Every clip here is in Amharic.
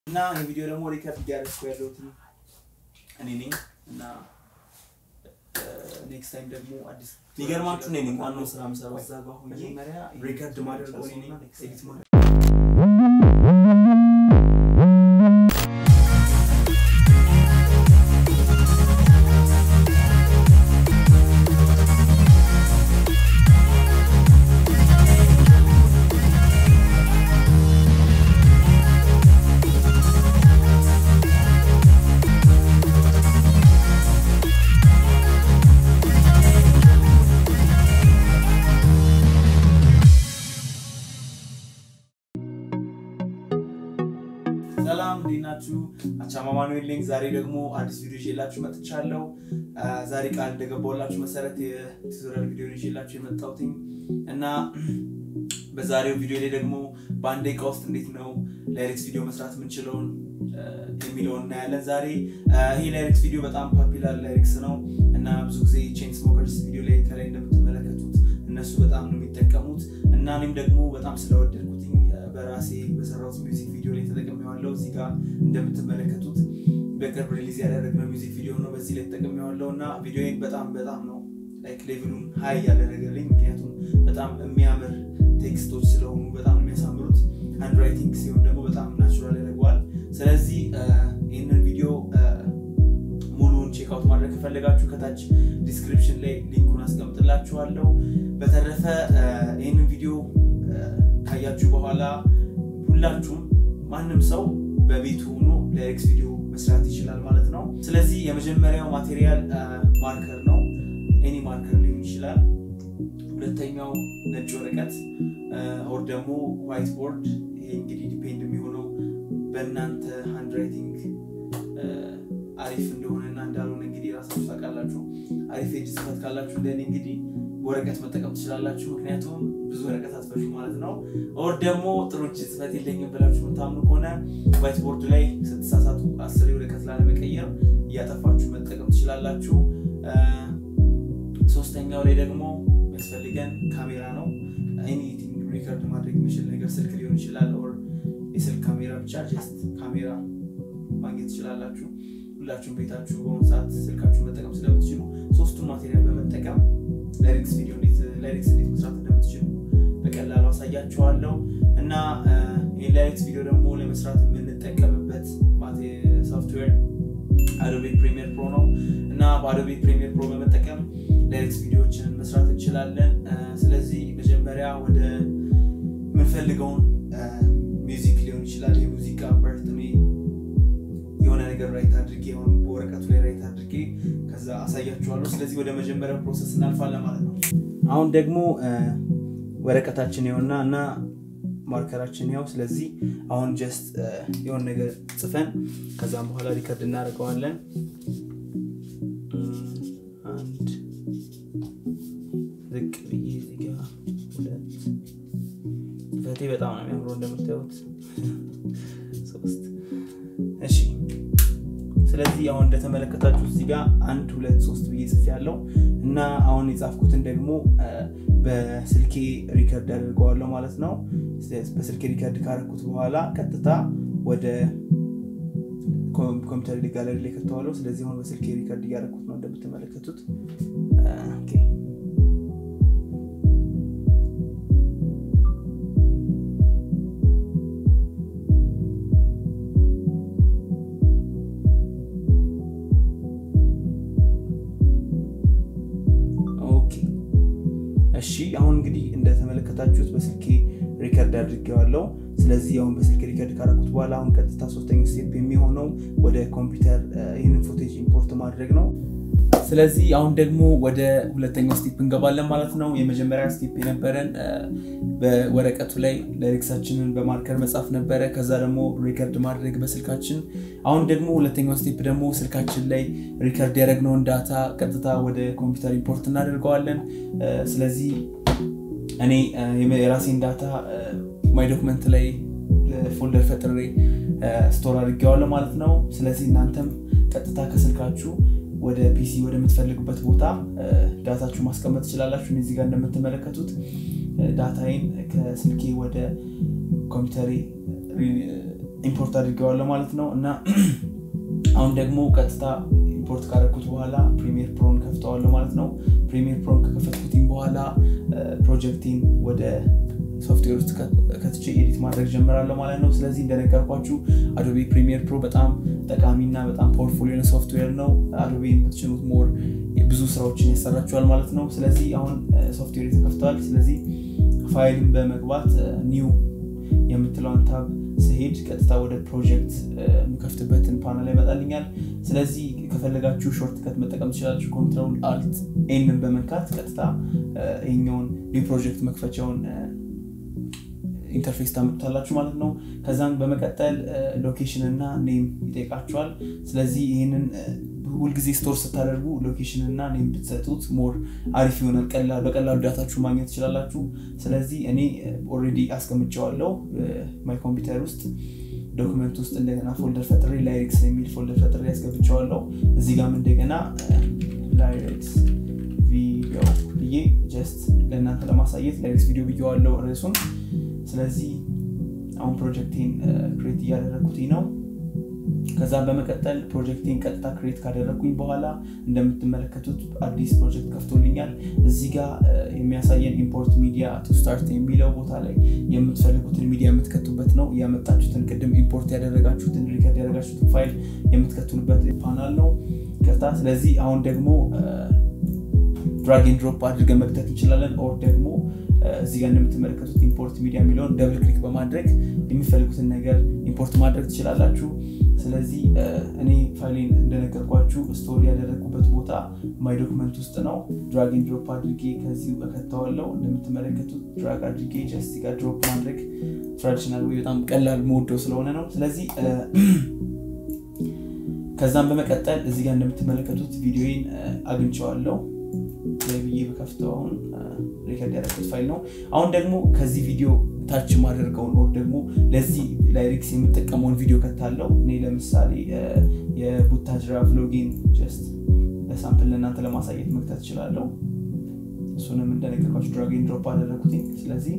እና የቪዲዮ ደግሞ ሪከርድ እያደረግኩ ያለሁት እኔ ነኝ እና ኔክስት ታይም ደግሞ አዲስ የሚገርማችሁ እኔ ነኝ ዋናው ስራ የምሰራው እዛ ጋር ሆኜ መጀመሪያ ሪከርድ ማድረገው እኔ ነኝ ኤዲት ማድረግ ሰላም እንዴት ናችሁ? አቻማ ማኑኤል ነኝ። ዛሬ ደግሞ አዲስ ቪዲዮ ይዤላችሁ መጥቻለሁ። አ፣ ዛሬ ቃል እንደገባሁላችሁ መሰረት የቱቶሪያል ቪዲዮ ይዤላችሁ የመጣሁትኝ እና በዛሬው ቪዲዮ ላይ ደግሞ በአንድ ደቂቃ ውስጥ እንዴት ነው ላይሬክስ ቪዲዮ መስራት የምንችለውን አ፣ የሚለውን እናያለን። ዛሬ አ፣ ይሄ ላይሬክስ ቪዲዮ በጣም ፖፒላር ላይሬክስ ነው እና ብዙ ጊዜ ቼን ስሞከርስ ቪዲዮ ላይ ከላይ እንደምትመለከቱት እነሱ በጣም ነው የሚጠቀሙት እና እኔም ደግሞ በጣም ስለወደድኩትኝ አ፣ በራሴ በሰራሁት ሚውዚክ ቪዲዮ ላይ ተጠቅሜዋለሁ። እዚህ ጋር እንደምትመለከቱት በቅርብ ሪሊዝ ያደረግነው ሚውዚክ ቪዲዮ ነው። በዚህ ላይ ተጠቅሜዋለሁ እና ቪዲዮን በጣም በጣም ነው ላይክ ሌቭሉን ሀይ ያደረገልኝ። ምክንያቱም በጣም የሚያምር ቴክስቶች ስለሆኑ በጣም ነው የሚያሳምሩት። ሃንድ ራይቲንግ ሲሆን ደግሞ በጣም ናቹራል ያደርገዋል። ስለዚህ አ፣ ይህንን ቪዲዮ አ፣ ሙሉውን ቼክ አውት ማድረግ ከፈለጋችሁ ከታች ዲስክሪፕሽን ላይ ሊንኩን አስቀምጥላችኋለሁ። በተረፈ አ፣ ይህንን ቪዲዮ አ፣ ካያችሁ በኋላ ሁላችሁም ማንም ሰው በቤቱ ሆኖ ላይሬክስ ቪዲዮ መስራት ይችላል ማለት ነው። ስለዚህ የመጀመሪያው ማቴሪያል ማርከር ነው። ኤኒ ማርከር ሊሆን ይችላል። ሁለተኛው ነጭ ወረቀት ኦር ደግሞ ዋይት ቦርድ። ይሄ እንግዲህ ዲፔንድ የሚሆነው በእናንተ ሃንድ ራይቲንግ አሪፍ እንደሆነና እንዳልሆነ እንግዲህ ራሳችሁ ታውቃላችሁ። አሪፍ የእጅ ጽሕፈት ካላችሁ እንደኔ እንግዲህ ወረቀት መጠቀም ትችላላችሁ። ምክንያቱም ብዙ ወረቀት አትፈሹ ማለት ነው። ኦር ደግሞ ጥሩ እጅ ጽሕፈት የለኝም ብላችሁ የምታምኑ ከሆነ ዋይት ቦርድ ላይ ስትሳሳቱ አስር ወረቀት ላለመቀየር እያጠፋችሁ መጠቀም ትችላላችሁ። አ፣ ሶስተኛው ላይ ደግሞ የሚያስፈልገን ካሜራ ነው። ኤኒቲንግ ሪከርድ ማድረግ የሚችል ነገር ስልክ ሊሆን ይችላል። ኦር የስልክ ካሜራ ብቻ ጀስት ካሜራ ማግኘት ትችላላችሁ። ሁላችሁም ቤታችሁ በሆነ ሰዓት ስልካችሁ መጠቀም ስለምትችሉ ሶስቱን ማቴሪያል በመጠቀም ላይሬክስ ቪዲዮ እንዴት ላይሬክስ እንዴት መስራት እንደምትችሉ በቀላሉ አሳያችኋለሁ እና አ፣ ይህን ላይሬክስ ቪዲዮ ደግሞ ለመስራት የምንጠቀምበት ሶፍትዌር አዶቤ ፕሪሚየር ፕሮ ነው እና በአዶቤ ፕሪሚየር ፕሮ በመጠቀም ላይሬክስ ቪዲዮዎችን መስራት እንችላለን። አ፣ ስለዚህ መጀመሪያ ወደ የምንፈልገውን ሚውዚክ ሊሆን ይችላል የሙዚቃ ፓርት እኔ የሆነ ነገር ራይት አድርጌ አሁን በወረቀቱ ላይ ራይት አድርጌ ከዛ አሳያችኋለሁ። ስለዚህ ወደ መጀመሪያው ፕሮሰስ እናልፋለን ማለት ነው። አሁን ደግሞ አ፣ ወረቀታችን ይኸውና እና ማርከራችን ያው። ስለዚህ አሁን ጀስት የሆነ ነገር ጽፈን ከዛም በኋላ ሪከርድ እናደርገዋለን። እም፣ አንድ ዝቅ ብዬ እዚህ ጋ ሁለት ጽፈቴ በጣም ነው የሚያምረው እንደምታዩት ሶስት እሺ ስለዚህ አሁን እንደተመለከታችሁ እዚህ ጋር አንድ ሁለት ሶስት ብዬ ጽፍ ያለው እና አሁን የጻፍኩትን ደግሞ አ፣ በስልኬ ሪከርድ አድርገዋለሁ ማለት ነው። በስልኬ ሪከርድ ካረኩት በኋላ ቀጥታ ወደ ኮም- ኮምፒውተር ጋለሪ ላይ ከተዋለሁ። ስለዚህ አሁን በስልኬ ሪከርድ እያደረኩት ነው እንደምትመለከቱት። አ፣ ኦኬ። ኦኬ እሺ አሁን እንግዲህ እንደተመለከታችሁት በስልኬ ሪከርድ አድርጌዋለሁ። ስለዚህ አሁን በስልኬ ሪከርድ ካደረኩት በኋላ አሁን ቀጥታ ሶስተኛው ስቴፕ የሚሆነው ወደ ኮምፒውተር አ፣ ይህንን ፎቴጅ ኢምፖርት ማድረግ ነው። ስለዚህ አሁን ደግሞ ወደ ሁለተኛው ስቴፕ እንገባለን ማለት ነው። የመጀመሪያ ስቴፕ የነበረን አ፣ በወረቀቱ ላይ ላይሬክሳችንን በማርከር መጻፍ ነበረ። ከዛ ደግሞ ሪከርድ ማድረግ በስልካችን። አሁን ደግሞ ሁለተኛው ስቴፕ ደግሞ ስልካችን ላይ ሪከርድ ያደረግነውን ዳታ ቀጥታ ወደ ኮምፒውተር ኢምፖርት እናደርገዋለን። አ፣ ስለዚህ እኔ አ፣ የመ- የራሴን ዳታ ማይ ዶክመንት ላይ ፎልደር ፈጥሬ ስቶር አድርጌዋለሁ ማለት ነው። ስለዚህ እናንተም ቀጥታ ከስልካችሁ ወደ ፒሲ ወደምትፈልጉበት ቦታ አ፣ ዳታችሁ ማስቀመጥ ትችላላችሁ። እኔ እዚህ ጋር እንደምትመለከቱት አ፣ ዳታዬን ከስልኬ ወደ ኮምፒውተሬ ኢምፖርት አድርገዋለሁ ማለት ነው እና አሁን ደግሞ ቀጥታ ኢምፖርት ካደረግኩት በኋላ ፕሪሚየር ፕሮን ከፍተዋለሁ ማለት ነው ፕሪሚየር ፕሮን ከከፈትኩትኝ በኋላ ፕሮጀክቲን ወደ ሶፍትዌር ውስጥ ከትቼ ኤዲት ማድረግ ጀምራለሁ ማለት ነው ስለዚህ እንደነገርኳችሁ አዶቤ ፕሪሚየር ፕሮ በጣም ጠቃሚና በጣም ፓወርፉል የሆነ ሶፍትዌር ነው አዶቤ የምትችሉት ሞር ብዙ ስራዎችን ያሰራችኋል ማለት ነው ስለዚህ አሁን ሶፍትዌር ተከፍተዋል ስለዚህ ፋይልን በመግባት ኒው የምትለውን ታብ ስሄድ ቀጥታ ወደ ፕሮጀክት የምከፍትበትን ፓናል ይመጣልኛል ስለዚህ ከፈለጋችሁ ሾርት ከት መጠቀም ትችላለች ኮንትሮል አልት ኤንን በመንካት ቀጥታ ይኛውን ኒው ፕሮጀክት መክፈቻውን ኢንተርፌስ ታመጡታላችሁ ማለት ነው ከዛም በመቀጠል ሎኬሽን እና ኔም ይጠይቃችኋል ስለዚህ ይህንን ሁልጊዜ ስቶር ስታደርጉ ሎኬሽን እና ኔም ብትሰጡት ሞር አሪፍ ይሆናል በቀላሉ ዳታችሁ ማግኘት ትችላላችሁ ስለዚህ እኔ ኦልሬዲ አስቀምጨዋለው ማይ ኮምፒውተር ውስጥ ዶክመንት ውስጥ እንደገና ፎልደር ፈጥሬ ላይሬክስ የሚል ፎልደር ፈጥሬ ያስገብቸዋለው እዚህ ጋም እንደገና ላይሬክስ ቪዲዮ ብዬ ጀስት ለእናንተ ለማሳየት ላይሬክስ ቪዲዮ ብዬዋለው ርዕሱን ስለዚህ አሁን ፕሮጀክቴን ክሬት እያደረግኩትኝ ነው ከዛም በመቀጠል ፕሮጀክቴን ቀጥታ ክሬት ካደረግኩኝ በኋላ እንደምትመለከቱት አዲስ ፕሮጀክት ከፍቶልኛል እዚህ ጋር የሚያሳየን ኢምፖርት ሚዲያ ቱ ስታርት የሚለው ቦታ ላይ የምትፈልጉትን ሚዲያ የምትከቱበት ነው ያመጣችሁትን ቅድም ኢምፖርት ያደረጋችሁትን ሪከርድ ያደረጋችሁትን ፋይል የምትከቱንበት ፓናል ነው ከታ ስለዚህ አሁን ደግሞ ድራግን ድሮፕ አድርገን መክተት እንችላለን ኦር ደግሞ እዚህ ጋር እንደምትመለከቱት ኢምፖርት ሚዲያ የሚለውን ደብል ክሊክ በማድረግ የሚፈልጉትን ነገር ኢምፖርት ማድረግ ትችላላችሁ ስለዚህ እኔ ፋይሌን እንደነገርኳችሁ ስቶሪ ያደረግኩበት ቦታ ማይ ዶክመንት ውስጥ ነው ድራግን ድሮፕ አድርጌ ከዚህ እከተዋለው እንደምትመለከቱት ድራግ አድርጌ ጀስት ጋር ድሮፕ ማድረግ ትራዲሽናል ወይ በጣም ቀላል መወደው ስለሆነ ነው ስለዚህ ከዛም በመቀጠል እዚህ ጋር እንደምትመለከቱት ቪዲዮን አግኝቸዋለው ብዬ በከፍተው አሁን ሪከርድ ያደረኩት ፋይል ነው አሁን ደግሞ ከዚህ ቪዲዮ ታች ማደርገውን ወር ደግሞ ለዚህ ላይሪክስ የምጠቀመውን ቪዲዮ ከታለው እኔ ለምሳሌ የቡታጅራ ቭሎጌን ጀስት ለሳምፕል ለእናንተ ለማሳየት መክተት እችላለሁ እሱንም እንደነገርኳቸው ድራጌን ድሮፕ አደረግኩትኝ ስለዚህ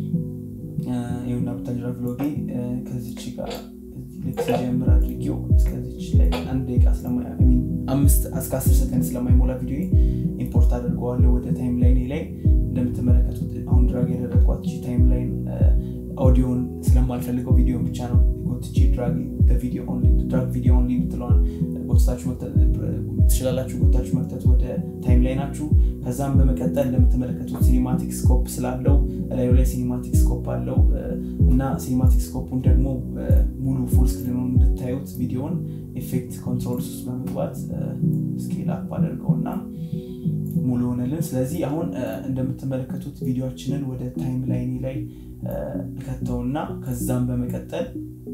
ይሁና ቡታጅራ ቭሎጌ ከዚች ጋር ልክ ሲጀምር አድርጌው እስከዚች ላይ አንድ ደቂቃ አምስት እስከ አስር ሰከንድ ስለማይሞላ ቪዲዮ ኢምፖርት አድርገዋለሁ ወደ ታይም ላይኔ ላይ እንደምትመለከቱት አሁን ድራግ ያደረግኳት ታይም ላይን ኦዲዮን ስለማልፈልገው ቪዲዮን ብቻ ነው ጎትቼ ድራግ ቪዲዮ ኦንሊ የምትለዋን ጎትታችሁ ትችላላችሁ ጎታችሁ መክተት ወደ ታይም ላይ ናችሁ ከዛም በመቀጠል እንደምትመለከቱት ሲኒማቲክ ስኮፕ ስላለው ላዩ ላይ ሲኒማቲክ ስኮፕ አለው እና ሲኒማቲክ ስኮፑን ደግሞ ሙሉ ፉል ስክሪኑን እንድታዩት ቪዲዮን ኤፌክት ኮንትሮልስ ውስጥ በመግባት ስኬል አፕ አደርገው እና ሙሉ ሆነልን ስለዚህ አሁን እንደምትመለከቱት ቪዲዮችንን ወደ ታይም ላይኒ ላይ ከተውና ከዛም በመቀጠል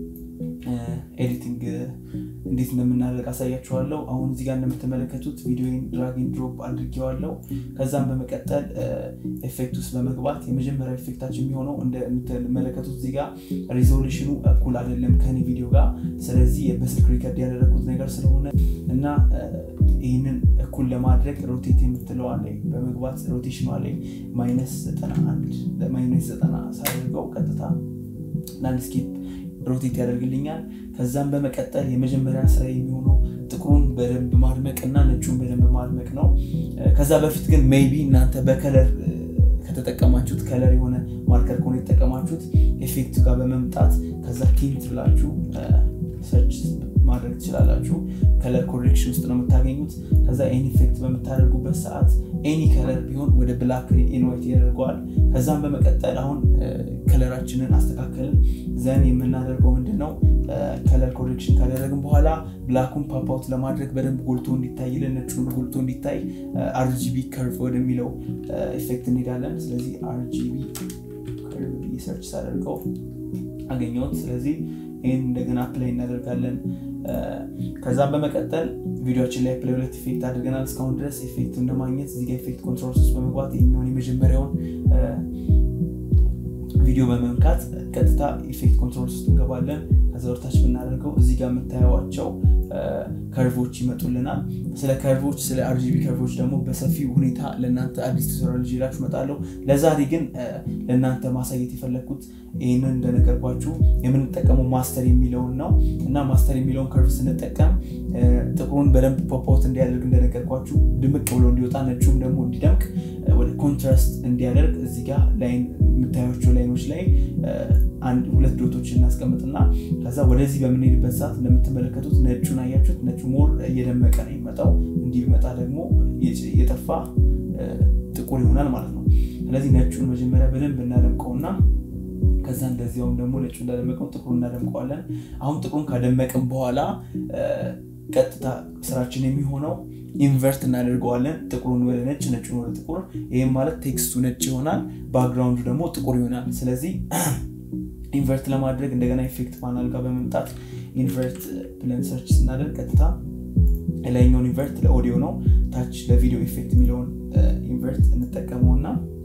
ኤዲቲንግ እንዴት እንደምናደርግ አሳያችኋለሁ አሁን እዚህ ጋር እንደምትመለከቱት ቪዲዮን ድራግን ድሮፕ አድርጌዋለሁ ከዛም በመቀጠል ኤፌክት ውስጥ በመግባት የመጀመሪያ ኤፌክታችን የሚሆነው እንደምትመለከቱት እዚህ ጋር ሪዞሉሽኑ እኩል አይደለም ከኔ ቪዲዮ ጋር ስለዚህ በስልክ ሪከርድ ያደረግኩት ነገር ስለሆነ እና ይህንን እኩል ለማድረግ ሮቴት የምትለዋ ላይ በመግባት ሮቴሽኗ ላይ ማይነስ 91 ማይነስ 90 ሳደርገው ቀጥታ ላንድስኬፕ ሮቴት ያደርግልኛል ከዛም በመቀጠል የመጀመሪያ ስራ የሚሆነው ጥቁሩን በደንብ ማድመቅ እና ነጩን በደንብ ማድመቅ ነው ከዛ በፊት ግን ሜይቢ እናንተ በከለር ከተጠቀማችሁት ከለር የሆነ ማርከር ከሆነ የተጠቀማችሁት ኤፌክቱ ጋር በመምጣት ከዛ ቲንት ብላችሁ ሰርች ማድረግ ትችላላችሁ ከለር ኮሬክሽን ውስጥ ነው የምታገኙት ከዛ ኤኒ ኢፌክት በምታደርጉበት ሰዓት ኤኒ ከለር ቢሆን ወደ ብላክ ኢንዋይት ያደርገዋል ከዛም በመቀጠል አሁን ከለራችንን አስተካከልን ዘን የምናደርገው ምንድን ነው ከለር ኮሬክሽን ካደረግን በኋላ ብላኩን ፓፓውት ለማድረግ በደንብ ጎልቶ እንዲታይልን ነጩን ጎልቶ እንዲታይ አርጂቢ ከርቭ ወደሚለው ኢፌክት እንሄዳለን ስለዚህ አርጂቢ ከርቭ ሰርች ሳደርገው አገኘሁት ስለዚህ ይህን እንደገና ፕላይ እናደርጋለን ከዛም በመቀጠል ቪዲዮችን ላይ ፕላይ ሁለት ኢፌክት አድርገናል እስካሁን ድረስ ኢፌክቱን ለማግኘት እዚጋ ኢፌክት ኮንትሮል ውስጥ በመግባት የሚሆን የመጀመሪያውን ቪዲዮ በመምካት ቀጥታ ኢፌክት ኮንትሮል ውስጥ እንገባለን ከዛ ወርታች ብናደርገው እዚህ ጋር የምታየዋቸው ከርቮች ይመጡልናል። ስለ ከርቮች ስለ አርጂቢ ከርቮች ደግሞ በሰፊ ሁኔታ ለእናንተ አዲስ ቱቶሪያል ይዤላችሁ እመጣለሁ። ለዛሬ ግን ለእናንተ ማሳየት የፈለግኩት ይህንን እንደነገርኳችሁ የምንጠቀመው ማስተር የሚለውን ነው እና ማስተር የሚለውን ከርቭ ስንጠቀም ጥቁሩን በደንብ ፖፖት እንዲያደርግ እንደነገርኳችሁ ድምቅ ብሎ እንዲወጣ ነጩም ደግሞ እንዲደምቅ ወደ ኮንትራስት እንዲያደርግ እዚህ ጋር ላይን የምታያቸው ላይኖች ላይ አንድ ሁለት ዶቶች እናስቀምጥና ከዛ ወደዚህ በምንሄድበት ሰዓት እንደምትመለከቱት ነጩን አያችሁት ነጩ ሞር እየደመቀ ነው የሚመጣው እንዲህ ቢመጣ ደግሞ የጠፋ ጥቁር ይሆናል ማለት ነው ስለዚህ ነጩን መጀመሪያ በደንብ እናደምቀውና ከዛ እንደዚያውም ደግሞ ነጩ እንዳደመቀው ጥቁሩ እናደምቀዋለን አሁን ጥቁሩን ካደመቅም በኋላ ቀጥታ ስራችን የሚሆነው ኢንቨርት እናደርገዋለን ጥቁሩን ወደ ነጭ ነጩን ወደ ጥቁር ይህም ማለት ቴክስቱ ነጭ ይሆናል ባክግራውንዱ ደግሞ ጥቁር ይሆናል ስለዚህ ኢንቨርት ለማድረግ እንደገና ኢፌክት ፓናል ጋር በመምጣት ኢንቨርት ብለን ሰርች ስናደርግ ቀጥታ የላይኛውን ኢንቨርት ለኦዲዮ ነው ታች ለቪዲዮ ኢፌክት የሚለውን ኢንቨርት እንጠቀመውና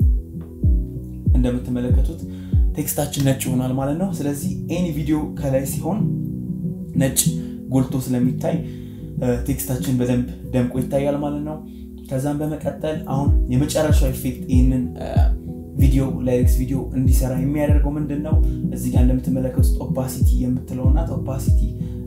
እንደምትመለከቱት ቴክስታችን ነጭ ይሆናል ማለት ነው ስለዚህ ኤኒ ቪዲዮ ከላይ ሲሆን ነጭ ጎልቶ ስለሚታይ ቴክስታችን በደንብ ደምቆ ይታያል ማለት ነው ከዛም በመቀጠል አሁን የመጨረሻው ኢፌክት ይህንን ቪዲዮ ላይሪክስ ቪዲዮ እንዲሰራ የሚያደርገው ምንድን ነው እዚህ ጋር እንደምትመለከቱት ኦፓሲቲ የምትለው ናት ኦፓሲቲ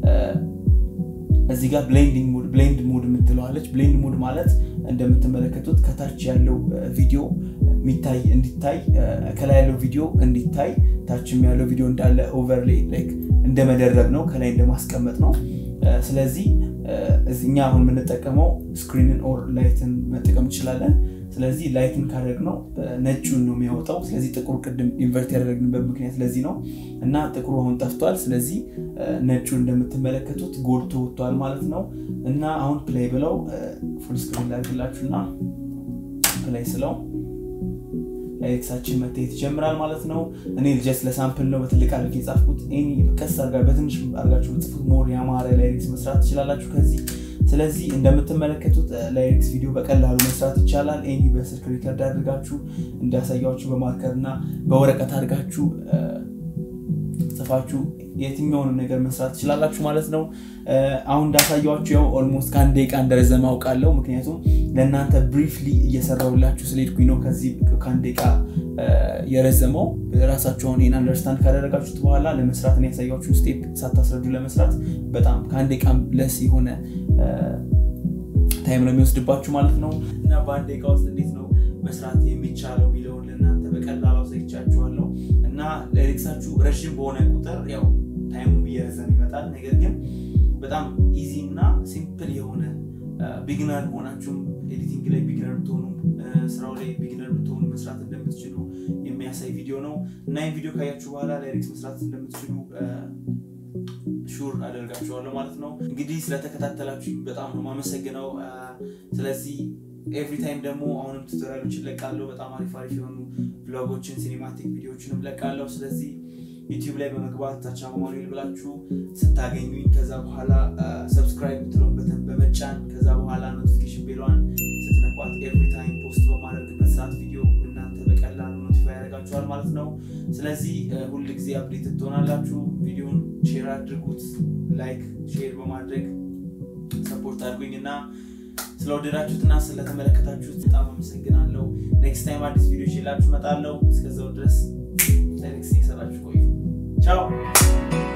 እዚህ ጋር ብሌንድ ሙድ የምትለዋለች ብሌንድ ሙድ ማለት እንደምትመለከቱት ከታች ያለው ቪዲዮ የሚታይ እንዲታይ ከላይ ያለው ቪዲዮ እንዲታይ ታችም ያለው ቪዲዮ እንዳለ ኦቨርሌ እንደ መደረብ ነው ከላይ እንደማስቀመጥ ነው ስለዚህ እኛ አሁን የምንጠቀመው ስክሪንን ኦር ላይትን መጠቀም እንችላለን ስለዚህ ላይትን ካደረግ ነው ነጩን ነው የሚያወጣው ስለዚህ ጥቁሩ ቅድም ኢንቨርት ያደረግንበት ምክንያት ለዚህ ነው እና ጥቁሩ አሁን ጠፍቷል ስለዚህ ነጩ እንደምትመለከቱት ጎልቶ ወጥቷል ማለት ነው እና አሁን ፕላይ ብለው ፉል ስክሪን ላድርግላችሁና ፕላይ ስለው ላይክሳችን መታየት ይጀምራል ማለት ነው እኔ ጀስት ለሳምፕል ነው በትልቅ አድርጌ የጻፍኩት ቀስ አርጋ በትንሽ አርጋችሁ ብጽፉት ሞር ያማረ ላይሪክስ መስራት ትችላላችሁ ከዚህ ስለዚህ እንደምትመለከቱት ላይሪክስ ቪዲዮ በቀላሉ መስራት ይቻላል ኤኒ በስልክ ሪከርድ አድርጋችሁ እንዳሳያችሁ በማርከር እና በወረቀት አድርጋችሁ ጽፋችሁ የትኛውንም ነገር መስራት ትችላላችሁ ማለት ነው አሁን እንዳሳያችሁ ያው ኦልሞስት ከአንድ ደቂቃ እንደረዘመ አውቃለሁ ምክንያቱም ለእናንተ ብሪፍሊ እየሰራሁላችሁ ስለሄድኩኝ ነው ከዚህ ከአንድ ደቂቃ የረዘመው ራሳችሁን ይህን አንደርስታንድ ካደረጋችሁት በኋላ ለመስራት ያሳያችሁ ስቴፕ ሳታስረዱ ለመስራት በጣም ከአንድ ደቂቃ ለስ የሆነ ታይም ነው የሚወስድባችሁ ማለት ነው እና በአንድ ደቂቃ ውስጥ እንዴት ነው መስራት የሚቻለው የሚለውን ለእናንተ በቀላሉ አሳይቻችኋለሁ እና ሌሪክሳችሁ ረዥም በሆነ ቁጥር ያው ታይሙ እየረዘም ይመጣል ነገር ግን በጣም ኢዚ እና ሲምፕል የሆነ ቢግነር ሆናችሁም ኤዲቲንግ ላይ ቢግነር ብትሆኑ ስራው ላይ ቢግነር ብትሆኑ መስራት እንደምትችሉ የሚያሳይ ቪዲዮ ነው እና ይህን ቪዲዮ ካያችሁ በኋላ ላይሪክስ መስራት እንደምትችሉ ሹር አደርጋችኋለሁ ማለት ነው እንግዲህ ስለተከታተላችሁ በጣም ነው ማመሰግነው ስለዚህ ኤቭሪ ታይም ደግሞ አሁንም ቱቶሪያሎች ይለቃለሁ በጣም አሪፍ አሪፍ የሆኑ ብሎጎችን ሲኒማቲክ ቪዲዮችንም ለቃለሁ ስለዚህ ዩቲዩብ ላይ በመግባት ታቻ ማኑኤል ብላችሁ ስታገኙኝ ከዛ በኋላ ሰብስክራይብ ምትለውን በተን በመጫን ከዛ በኋላ ኖቲፊኬሽን ቤሏን ስትነቋት ኤቭሪ ታይም ፖስት በማድረግበት ሰዓት ቪዲዮ እናንተ በቀላሉ ኖቲፋይ ያደርጋችኋል ማለት ነው ስለዚህ ሁል ጊዜ አፕዴት ትሆናላችሁ ቪዲዮን ሼር አድርጉት ላይክ ሼር በማድረግ ሰፖርት አድርጉኝ እና ስለወደዳችሁትና ስለተመለከታችሁት በጣም አመሰግናለሁ ኔክስት ታይም አዲስ ቪዲዮ ይላችሁ መጣለው እስከዛው ድረስ ኔክስት እየሰራችሁ ቆዩ ቻው